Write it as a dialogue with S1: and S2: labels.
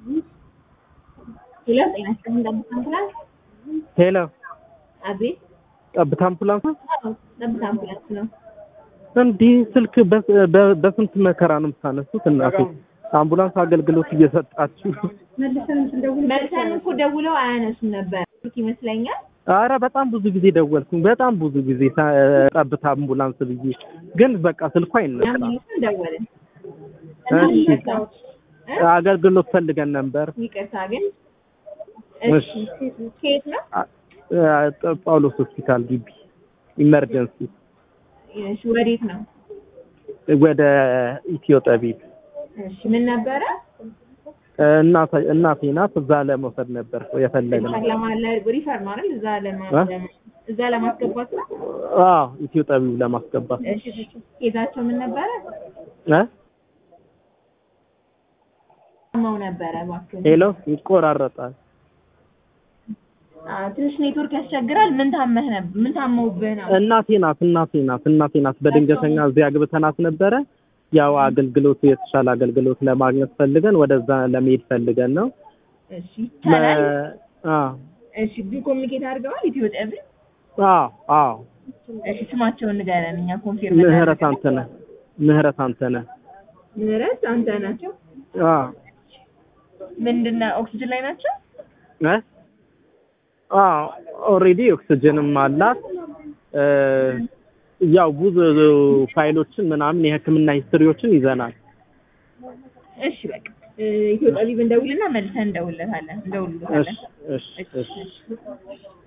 S1: ሄሎ ጤና ይስጥልኝ ጠብታ አምቡላንስ።
S2: ሄሎ
S1: አቤት።
S2: ጠብታ አምቡላንስ ነው?
S1: አዎ ጠብታ አምቡላንስ ነው።
S2: እንዲህ ስልክ በ- በ- በስንት መከራ ነው የምታነሱት? እናቴ አምቡላንስ አገልግሎት እየሰጣችሁ
S1: መልሰን እኮ ደውለው አያነሱም ነበር ስልክ ይመስለኛል።
S2: አረ በጣም ብዙ ጊዜ ደወልኩኝ። በጣም ብዙ ጊዜ ታ- ጠብታ አምቡላንስ ብዬ ግን በቃ ስልኩ
S1: እኛም
S2: አይነሳም።
S1: መልሰን ደወልን።
S2: እሺ
S1: እና እ?
S2: አገልግሎት ፈልገን ነበር።
S1: ይቅርታ ግን
S2: እሺ
S1: ከየት ነው?
S2: አ- አ- ጳውሎስ ሆስፒታል ግቢ ኢመርጀንሲ
S1: እሺ ወዴት ነው?
S2: ወደ ኢትዮ ጠቢብ
S1: እሺ ምን ነበረ?
S2: እናቴ እናቴ ናት። እዛ ለመውሰድ ነበር የፈለግነው።
S1: ሪፈር ለማለ ሪፈር ነው አይደል? እዛ ለማ
S2: እ?
S1: ለማ- እዛ ለማስገባት ነው።
S2: አዎ ኢትዮ ጠቢብ ለማስገባት
S1: እሺ ኬዛቸው ምን ነበረ?
S2: እ
S1: ታመው ነበረ እባክህ።
S2: ሄሎ ይቆራረጣል።
S1: አዎ ትንሽ ኔትወርክ ያስቸግራል። ምን ታመህ ነበር? ምን ታመውብህ ነው?
S2: እናቴ ናት እናቴ ናት እናቴ ናት። በድንገተኛ እዚህ አግብተናት ነበረ። ያው አገልግሎቱ የተሻለ አገልግሎት ለማግኘት ፈልገን ወደዛ ለመሄድ ፈልገን ነው።
S1: እሺ ይቻላል።
S2: አ
S1: እሺ ግን ኮሚኒኬት አድርገዋል ኢትዮ ጠብር።
S2: አዎ አዎ
S1: እሺ ስማቸውን ንገረን እኛ ኮንፊርም
S2: ምህረት አንተነህ ምህረት አንተነህ
S1: ምህረት አንተ ናቸው።
S2: አ
S1: ምንድነው ኦክሲጅን ላይ ናቸው?
S2: እ አዎ ኦልሬዲ ኦክሲጅንም አላት። እ ያው ብዙ ፋይሎችን ምናምን የሕክምና ሂስትሪዎችን ይዘናል።
S1: እሺ በቃ እ፣ ኢትዮ ጠቢብ እንደውልና መልሰን እንደውልለታለን እንደውልለታለን።
S2: እሺ እሺ እሺ
S1: እሺ